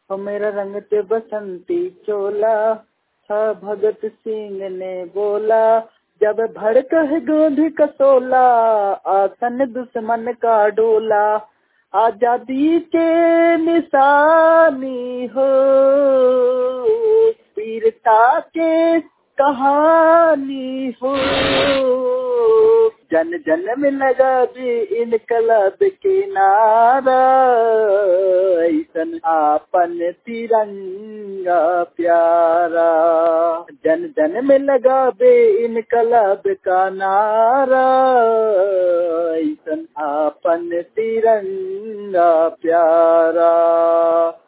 हो मेरा रंग ते बसंती चोला था भगत सिंह ने बोला जब भड़क है गोंद कसोला आसन दुश्मन का डोला आजादी के निशानी हो वीरता के कहानी हो जन जन में लगा भी इनकलाब के नारा ऐसन आपन तिरंगा प्यारा जन जन में लगा बे इनकलाब का नारा ऐसन आपन तिरंगा प्यारा